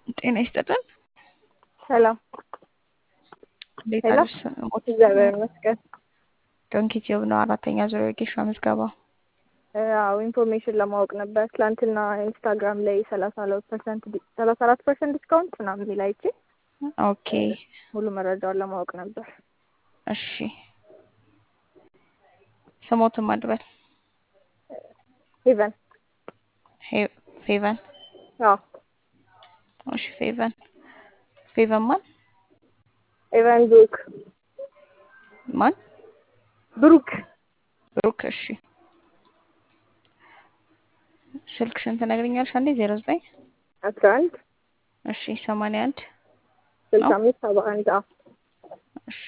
ጤና ይስጥልን። ሰላም እንዴት ሄሎ፣ አለሽ? ሞት እግዚአብሔር ይመስገን። ዶንኪ ቲዩብ ነው አራተኛ ዙር የጌሻ ምዝገባ። አዎ ኢንፎርሜሽን ለማወቅ ነበር። ትላንትና ኢንስታግራም ላይ ሰላሳ ሁለት ፐርሰንት ሰላሳ አራት ፐርሰንት ዲስካውንት ምናምን የሚል አይቼ ኦኬ ሙሉ መረጃውን ለማወቅ ነበር። እሺ፣ ስሞትን ማድበል ሄቨን ሄ- ፌቨን አዎ እሺ፣ ፌቨን ፌቨን ማን ሄቨን ብሩክ ማን ብሩክ ብሩክ። እሺ፣ ስልክሽን ትነግሪኛለሽ? አንዴ ዜሮ ዘጠኝ አስራ አንድ እሺ፣ ሰማንያ አንድ ስልሳ ነው። አምስት ሰባ አንድ አዎ እሺ፣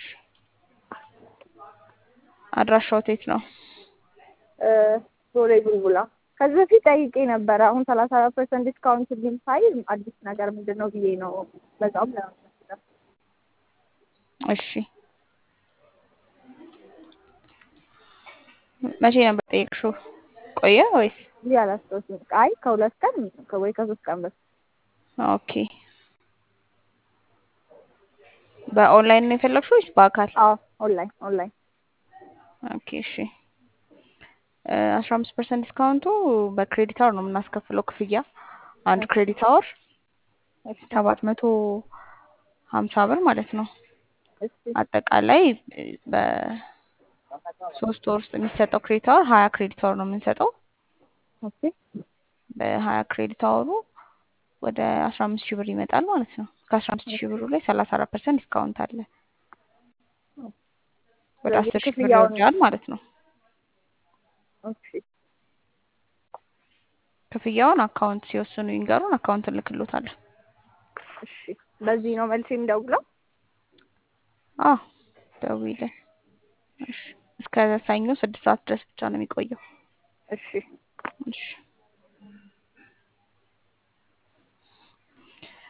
አድራሻው የት ነው? እ፣ ቦሌ ቡልቡላ ከዚህ በፊት ጠይቄ ነበረ። አሁን ሰላሳ አራት ፐርሰንት ዲስካውንት ግን ሳይ አዲስ ነገር ምንድን ነው ብዬ ነው በዛውም ለመመስከር እሺ፣ መቼ ነበር ጠየቅሽው? ቆየ ወይስ? እንዲህ አላስታውስም። አይ ከሁለት ቀን ወይ ከሶስት ቀን በፊት ኦኬ። በኦንላይን ነው የፈለግሽው ወይስ በአካል? አዎ ኦንላይን ኦንላይን ኦኬ እሺ። አስራ አምስት ፐርሰንት ዲስካውንቱ በክሬዲት አወር ነው የምናስከፍለው ክፍያ። አንድ ክሬዲት አወር እሺ ሰባት መቶ ሀምሳ ብር ማለት ነው። እሺ አጠቃላይ በሶስት ወር ውስጥ የሚሰጠው ክሬዲት አወር ሀያ ክሬዲት አወር ነው የምንሰጠው። ኦኬ በሀያ ክሬዲት አወሩ ወደ አስራ አምስት ሺህ ብር ይመጣል ማለት ነው። ከአስራ አምስት ሺህ ብሩ ላይ ሰላሳ አራት ፐርሰንት ዲስካውንት አለ። ወደ ስለዚህ አስር ሺህ ብር ክፍያውን ይወርዳል ማለት ነው። ኦኬ ክፍያውን አካውንት ሲወስኑ ይንገሩን፣ አካውንት እንልክሎታለን። እሺ በዚህ ነው መልስ የሚደውለው። አዎ ደውይልን። እሺ እስከ ሰኞ ስድስት ሰዓት ድረስ ብቻ ነው የሚቆየው። እሺ እሺ